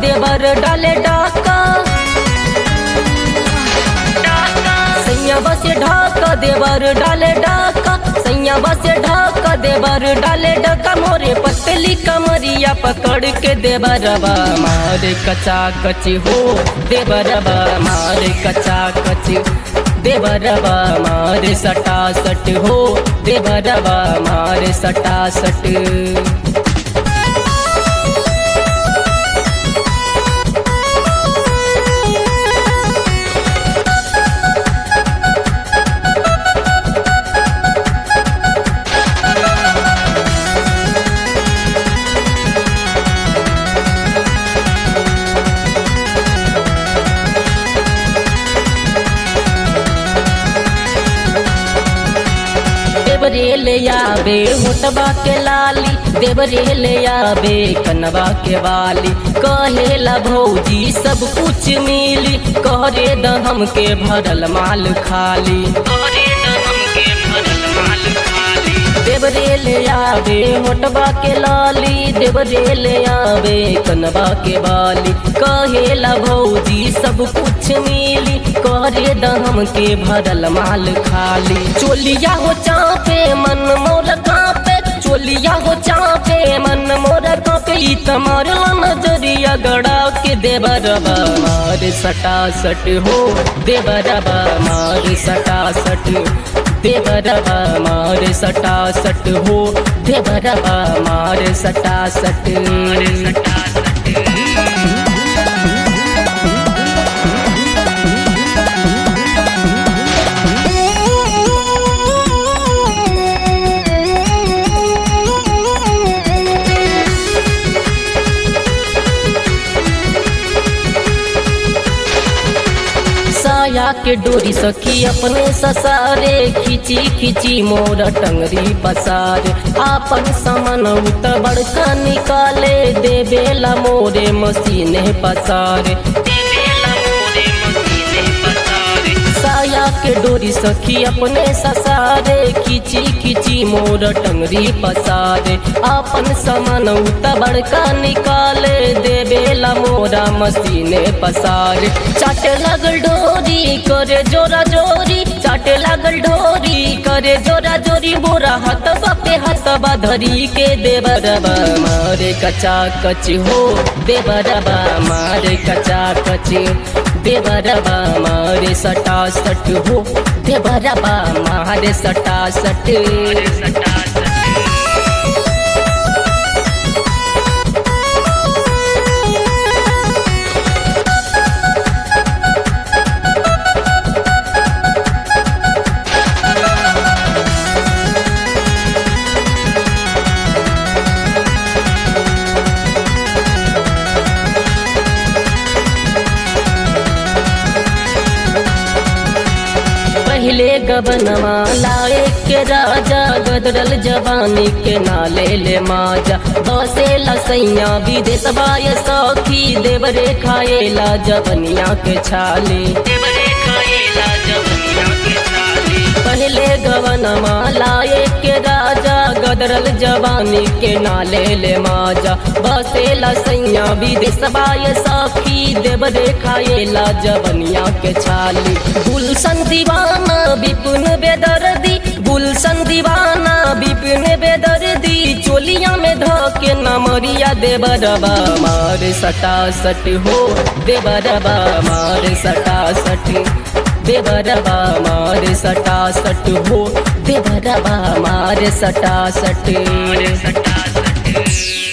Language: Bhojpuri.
देवर डाले डाका सैया बसे ढाका देवर डाले डाका सैया बसे ढाका देवर डाले डाका मोरे पतली कमरिया पकड़ के देवरबा मारे कचा कची हो देवरबा मारे कचा कची देवरबा मारे सटा सट हो देवरबा मारे सटा सट देवरे ले आबे मोटबा के लाली देवरे ले आबे कनवा के वाली कहेला भौजी सब कुछ मिली कहरे द हमके भरल माल खाली कहरे द हमके भरल माल खाली देवरे ले आबे मोटबा के लाली देवरे ले आबे कनवा के वाली कहेला भौजी सब कुछ मिली करे दम के भरल माल खाली चोलिया हो चापे मन मोर कापे चोलिया हो चापे मन मोर कापे ई तमार नजरिया गड़ा के देवरबा मार सटा सट हो देवरबा मार सटा सट देवरबा मार सटा सट हो देवरबा मार सटा सट सटा साया के डोरी सखी अपने ससारे खिची खिची मोर टंगरी पसारे आपन समन उत बड़का निकाले देवेला मोरे मसीने पसारे साया के डोरी सखी अपने ससारे खिची खिची मोर टंगरी पसारे आपन समन उत बड़का निकाले देवेला मोरा मसीने पसारे चाट लगल डोरी करे जोरा जोरी चाट लगल डोरी करे जोरा जोरी मोरा हाथ बापे हाथ धरी के देवरबा मारे कचा कच हो देवरबा मारे कचा कच देवरबा मारे सटा सट हो देवरबा मारे सटा सट सटा सट पहले गबनमा लाए के राजा गदरल जवानी के नाले ले माजा बसे लसैया विदेश बाय सखी देवरे खाएला जवनिया के छाले देवरे खाएला जवनिया के छाले पहले गवनमा लाए के राजा गदरल जवानी के नाले ले माजा बसे लसैया विदेश बाय सखी देवरे खाएला जवनिया के छाली गुलशन दीवाना विपुन बेदर्दी गुलशन दीवाना विपिन बेदर्दी चोलिया में धके नमरिया देवरबा मार सटा सट हो देवरबा मार सटा सट देवरबा मार सटा सट हो देवरबा मार सटा सट सटा सट